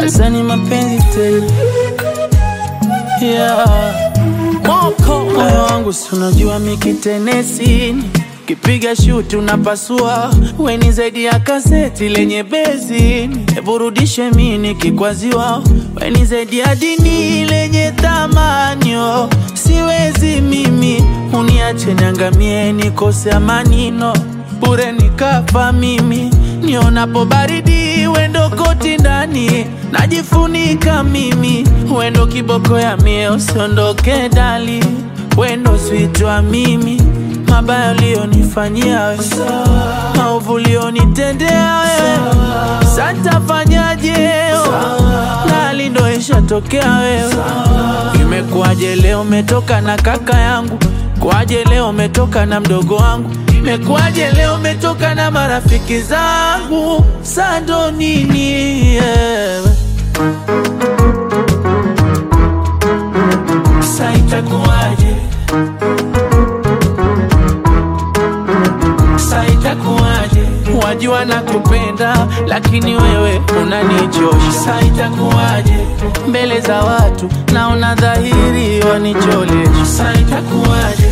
Sasa ni mapenzi tena yeah. Moko moyo wangu si unajua mikitenesini kipiga shuti unapasua, weni zaidi ya kaseti lenye bezini. Burudishe mini kikwaziwa, weni zaidi ya dini lenye thamanio. Siwezi mimi uniache niangamie, nikose amanino bure nikafa mimi nionapo baridi wendo koti ndani najifunika mimi wendo kiboko ya mie usiondoke dali wendo switwa mimi mabaya ulionifanyia we maovu ulionitendea we santafanyaje nali ndo ishatokea wewe imekuwaje leo umetoka na kaka yangu kwaje leo umetoka na mdogo wangu imekuwaje leo umetoka na marafiki zangu sando nini yeah. Sa itakuwaje? Sa itakuwaje? Wajua nakupenda lakini wewe unanichosha. Sa itakuwaje? Mbele za watu naona dhahiri wanicholesha. Sa itakuwaje?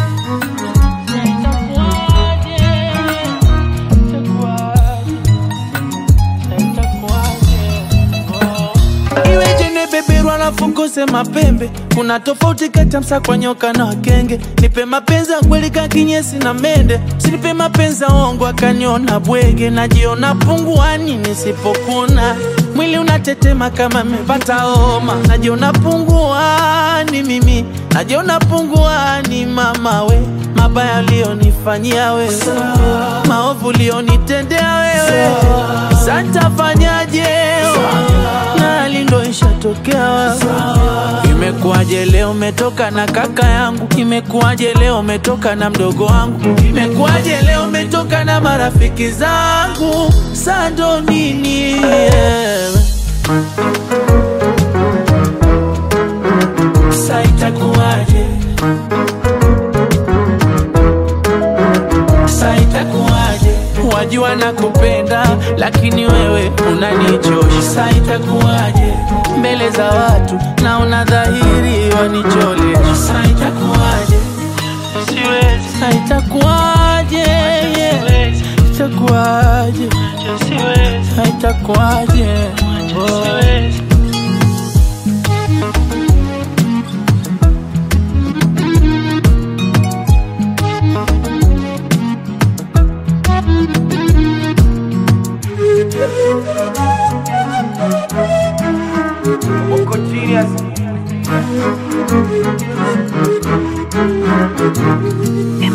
Iweje nibeberwa na fukuse mapembe? Kuna tofauti kati ya msakwa nyoka na wakenge. Nipe mapenzi ya kweli ka kinyesi na mende, sinipe mapenzi ya uongo akaniona bwege. Najiona punguani nisipokuna, mwili unatetema kama mepata homa. Najiona punguani mimi, najiona punguani mama we, mabaya ulionifanyia wewe, maovu ulionitendea wewe, santafanyaje? nali ndo ishatokea wewe. Imekuwaje leo umetoka na kaka yangu? Imekuwaje leo umetoka na mdogo wangu? Imekuwaje leo umetoka na marafiki zangu? Sando nini yeah. Sa itakuwaje? Sa itakuwaje? Wajua nakupenda lakini wewe unanichosha. Sa itakuwaje? Mbele za watu naona dhahiri wanicholesha. Sa itakuwaje? Siwezi. Sa itakuwaje? Yeah. Itakuwaje? Sa itakuwaje? Oh. Uko serious?